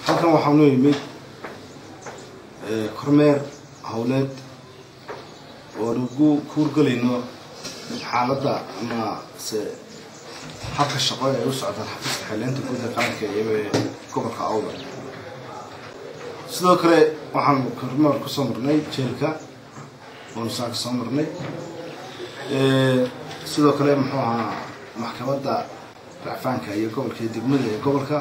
halkan waxaanu yimid kormeer howleed oo nagu kuurgelayno xaaladda ama se habka shaqo ee u socdaan xafiiska xeeleynta guud ee qaranka ee gobolka awdal sidoo kale waxaan kormeer kusoo marnay jeelka oonu saaka soo marnay sidoo kale muxuu ahaa maxkamadda racfaanka iyo gobolka iyo degmada ee gobolka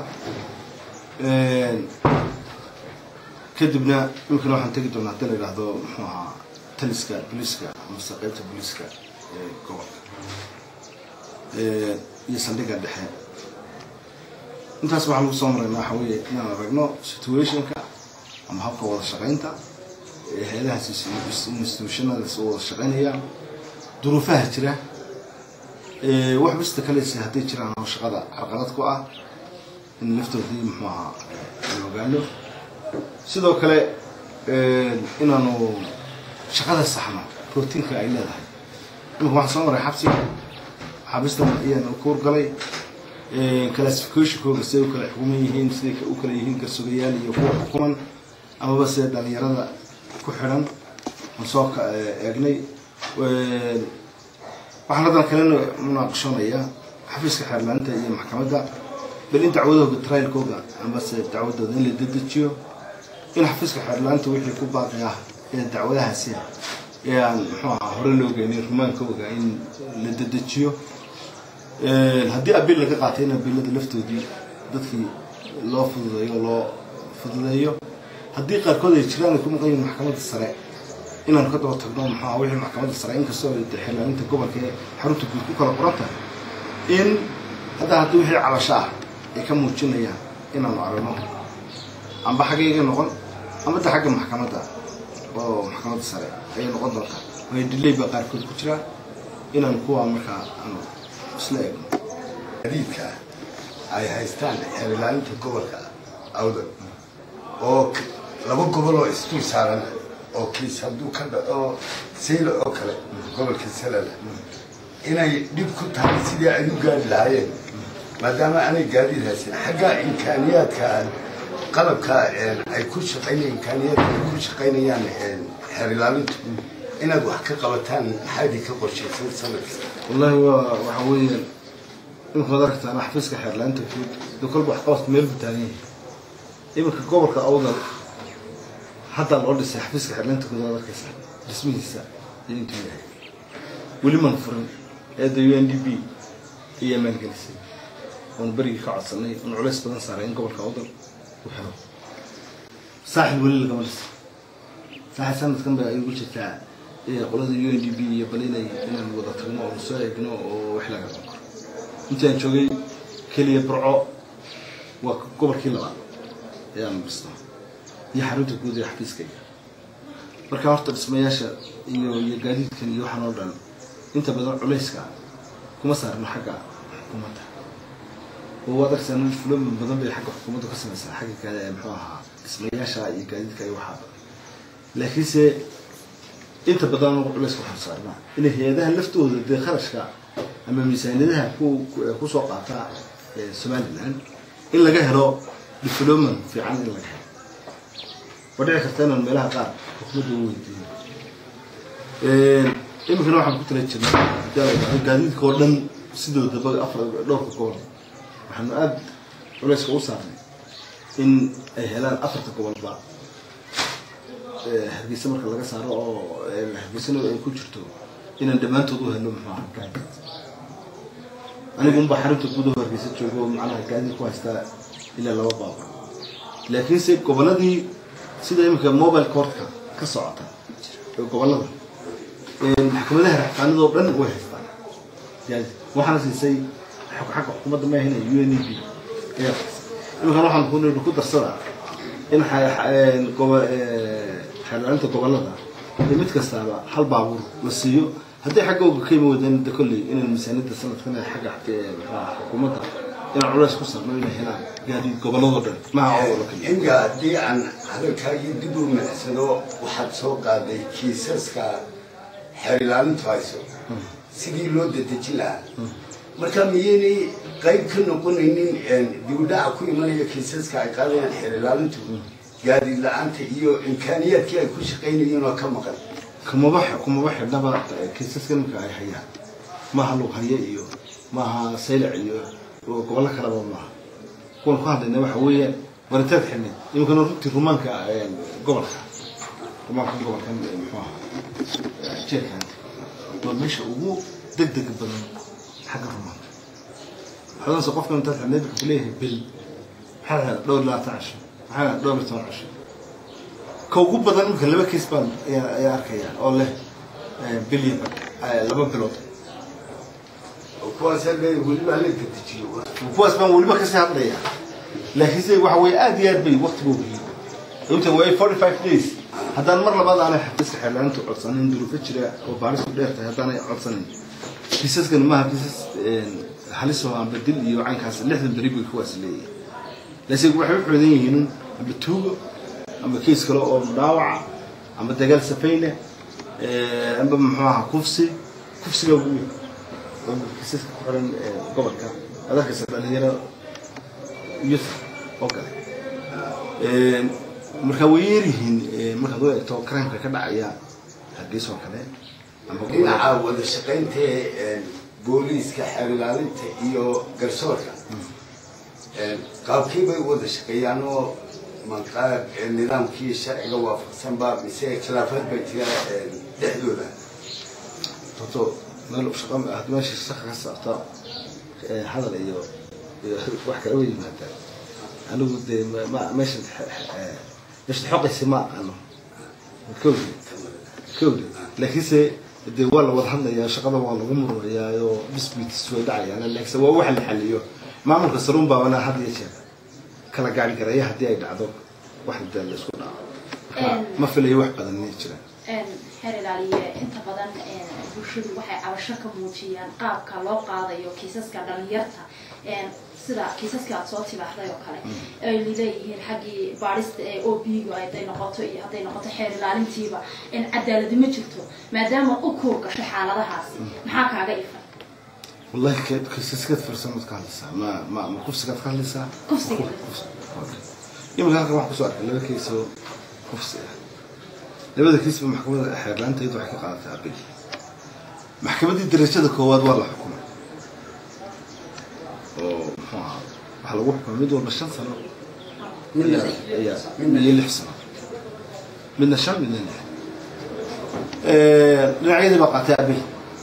kadibna imikana waxaan tegi doonaa hadii la yidhaahdo muxuu ahaa taliska booliiska amase qeybta booliiska ee gobolka iyo saldhigga dhexe intaas waxaan lagu soo maraynaa waxa weeye inaan aragno situationka ama habka wada shaqaynta ee hay-adahaas institutionadaas u wada shaqaynayaan duruufaha jira wax bista kalese hadday jiraan oo shaqada carqalad ku ah in laftoodii muxuu ahaa aan ogaano sidoo kale inaanu shaqada saxno rootiinka ay leedahay imika waxaan soo maray xabsiga xabistan ayaan ku horgalay classificationkooga siday u kala xukuman yihiin siday u kala yihiin garsugayaal iyo kuwa xukuman amaba sida dhalinyarada ku xidhan aan soo eegnay waxaan haddan kalena munaaqashoonayaa xafiiska xeerlaanta iyo maxkamadda bal in dacwadooga trialkooga amase dacwadooda in la dedejiyo in xafiiska xeerlaanta wixii ku baaqi ah ee dacwadahaasi ee aan muxuu ahaa hore loo geynin rumaankooga in la dedejiyo haddii abiil laga qaatay in abiilada laftoodii dadkii loo fududeeyo loo fududeeyo haddii qaarkood ay jiraan ay ku maqan yihin maxkamadda sare inaanu ka daba tagno maxaa wixii maxkamadda sare inkastoo ay xeelaaninta gobolka ee xarunta guud ku kala qoran tahay in haddaa haddii wixii cabasho ah ay ka muujinayaan inaanu aragno amba xaggayga noqon ama da xagga maxkamadda oo maxkamadda sare ayay noqon doontaa waayo dilay baa qaarkood ku jira inaanu kuwaa markaa aanu isla eegno adiidka ay haystaan xeelilaalinta gobolka awdal oo laba gobol oo isdul saaran oo kiis hadduu ka dhaco sayla oo kale gobolka salala inay dhib ku tahay sidii ay u gaari lahaayeen maadaama aanay gaadiid haysan xagga imkaaniyaadka qalabka ay ku shaqaynayaan imkaaniyaadka ay ku shaqaynayaan xeer ilaalintu inaad wax ka qabataan maxaadii ka qorshaysan sanadka wallahi waa waxa weeyaan imika ad aragtaan xafiiska xeerlaanta guud de kolba wax qabadka meel buu taagan yahay iminka gobolka awdal haddaa loo dhisay xafiiska xeerlaanta guud ad arkaysaa dhismihiisa iyo intuu yahay weli man furin eedda u n d b ayaa maalgelisay oonu berigii ka codsanay oonu culays badan saaray in gobolka awdal u xiro saaxib weli lagama dhisay saaxib sanadkan ba ay ugu jirtaa qolada u n d b iyo bal inay inaan wada tagno oonu soo eegno oo wax laga qaban karo intaan joogay keliya burco waa gobolkii labaad ee aan dhisto iyo xarunta guud ee xafiiskayga marka horta dhismayaasha iyo iyo gaadiidkan iyo waxaan oo dhan inta badan culayska kuma saarno xagga xukuumadda oo waad arkaysaa fuloomin badan bay xagga xukuumadda ka samaysaa xagga kale ee muxuu ahaa dhismayaasha iyo gaadiidka iyo waxaa laakiinse inta badan anagu culayska waxaan saarnaa inay hay-adaha laftooda dee kharashka ama miisaaniyadaha ku kusoo qaata somaliland in laga helo diploman fiican in laga helo waa dhici karta inaan meelaha qaar xukuumadda u weydiiyo iminkana waxaan ku tala jirnay gaadiidka oo dhan sidoodaba afar dhowrka gobol waxaanu aada culayska u saarnay in ay helaan afarta gobolba hargeysa marka laga saaro oo hargeysana ay ku jirto inaan dhammaantood u helo muxuu aha gaadiid anigu unbaa xarunta gudaho hargeysa joogo macnaha gaadiid ku haystaa ilaa laba baaba laakiinse goboladii sida iminka mobile courtka ka socota gobolada maxkamadaha raxfaanidoo dhan way haystaan waxaana siisay xagga xukuumadda ma ahina u n e b ayaa iminkan waxaan ku darsadaa in xeelaalinta gobolada iyo mid kastaaba hal baabuur la siiyo haddii xagga oga ka imi wadeen da kolley inaan miisaaniyadda sanadkan ee xagga xukuumadda inaan culays ku sarno inay helaan gaadiid gobolladoo dhan maha oo kaliya inga haddii aan hadalkaagii dib u micsado waxaad soo qaaday kiisaska xeer ilaalintu hayso sidii loo dedejin lahaa marka miyaynay qayb ka noqonaynin dibudhaca ku imanaya kiisaska ay qaadayaan xeer ilaalintu gaadiid la-aanta iyo imkaaniyaadkii ay ku shaqaynayeen oo ka maqan kumaba kumaba xidhnaba kiisaska ninka ay hayaan maaha lughaye iyo maaha saylac iyo gobollo kaleba maaha kuwan ku hadlayna waxa weeyaan waritaad xidhneed iminkana runtii rumaanka gobolka rumaanka gobolkan muxuu ahaa jeelkan waa meesha ugu degdega badan xagga rumaanka xodanse qofka intaad xidhneed wuxuu kuleeyahay bil maxaa lahaa dhowr labaatan casho maxaa lahaa dhowr iyo toban casho ka ugu badan imika laba kiis baan ayaa arkaya oo leh bilyan laba bilood kuwaas weliba la dedejiyo kuwaas baan weliba kasii hadlaya laakiinse waxa weye aad iyo aad bay waqtiga ogyihiin inta way forty five days haddaan mar labaad aanay xafiiska xeerlaanta codsanin duruufo jira oo baaristu dheer tahay haddaanay codsanin kiisaskan maaha kiisas halis oo amba dil iyo caynkaas lixdan beri bay kuwaas leeyihin laakiin waxay u xoodan yihiin amba tuugo amba kiis kale oo dhaawaca amba dagaal safayne amba muxuu ahaa kufsi kufsiga ugu weyn oo kiisaska ku xiran gobolka adarkaysa dhalinyaro youth oo kale marka way yeeryihiin markaad u eegto crimeka ka dhacaya hargeysa oo kale dhinaca wada shaqaynta booliiska xeer ilaalinta iyo garsoorka qaabkii bay wada shaqeeyaan oo manqaab nidaamkii sharciga waafaqsan baa mise khilaafaad bay jira dhexdooda horto meel shaqa haddii meesha shaqa ka socto hadal iyo iyo wax kale way yimaadaan anigu dee ma meesha meesha xoqaysi ma aqaano kowdi kowdi laakiinse dee waa la wada hadlayaa shaqada waa lagu murmayaa oo disputes way dhacayaan laakiinse waa waxa la xaliyo maamulka saruun baa wana had iyo jeer kala gaari garaya haddii ay dhacdo wax dee la isku dhaco marka ma filayo wax badan inay jiraan xeer ilaaliye inta badan bulshadu waxay cabasho ka muujiyaan qaabka loo qaadayo kiisaska dhalinyarta sida kiisaska aad soo tibaaxday oo kale ay leeyihiin xaggii baadhista ee o b-ga hadday noqoto iyo hadday noqoto xeer ilaalintiiba cadaaladi ma jirto maadaama u kuur gasho xaaladahaasi maxaa kaaga ifan wallahi kiisaskaad farsamad ka hadlaysaa ma ma ma kufsigaad ka hadlaysaa Kufsiga. imika halkan waxaan kusoo arkay laba kiis oo kufsi ah labada kiisba maxkamadda xeerlaanta iyadu waxay ka qaadatay abil maxkamaddii darajada koowaad waa la xukumay oo muxuu ahaa waxaa lagu xukumay mid walba shan sano ayaa ayaa iyo lix sano midna shan midna lix dhinacyadii baa qaatay abil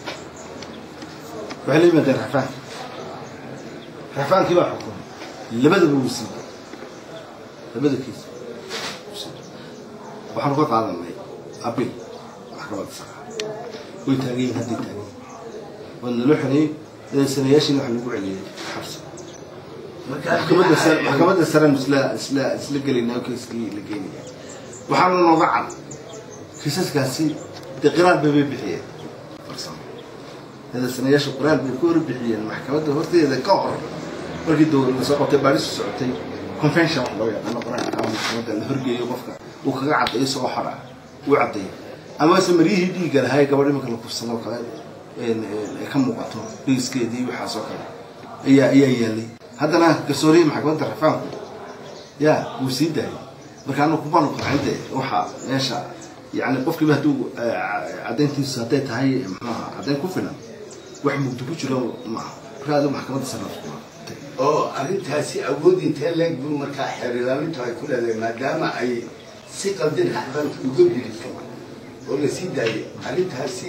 waxay la yimaadeen rafaanka rafaankii baa xukumay labadaba wuu siiyey labada kiis waxaanu ka qaadanay abil maxkamadda sare way taagan yihin hadday taagan yihin waa naloo xereeyey sanayaashiina waxa lagu celiyey xabsi maxkamadda sare maxkamadda sare isla isla isla gelaynaa kiiskii la geynaya waxaana nooga cad kiisaskaasi dee qiraar bay bay bixiyeen farsamo sanayaasha qiraar bay ku hor bixiyeen maxkamadda horteeda ka hor markii dowladda soo qabtay baarisu socotay convention wax loo yaqaano qiraarka ama maxkamadda la horgeeyo qofka uu kaga caddayo isagoo xor ah uu caddayo amase maryihii dhiigga lahay gabadh iminka la kufsado kale ay ka muuqato dhiiskeedii waxaas oo kale ayaa ayaa yaalay haddana garsoorihii maxkamadda rafaanku ya wuu sii daayay marka anu kubaanu qancinte waxa meesha yani qofkiiba hadduu caddayntiisu hadday tahay muxuaha caddayn ku filan wax mugdi ku jiro maaha marka adigu maxkamadda sarafkuma oo arrintaasi awood intee leeg buu markaa xeer ilaalintu ay ku leedahay maadaama ay si qaldin xabaanka uga gudubto oo la sii daayay arrintaasi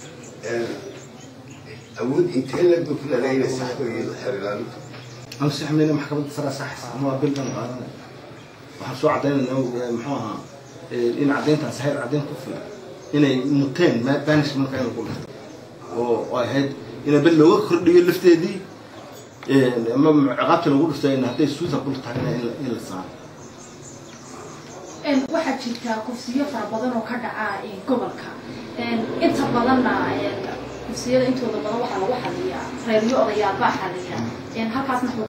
awood intee leeg buu ku leedahay inay saxdo iyado xeer ilaalintu أنا صح من محكمة السرعة صح ما بلنا قارنا وحسوا عدين محوها إن عدين تسهيل عدين كفر إن متين ما بانش من كانوا كله وهاد إن بل وخر دي اللفتة دي أما عقبت لو قلت إن هذه السوزة قلت علينا إلى الساعة waxaa jirta kufsiyo fara badan oo ka dhaca gobolka inta badanna kufsiyada intooda badan waxaa lagu xaliyaa reeryo odayaal baa xaliya halkaasna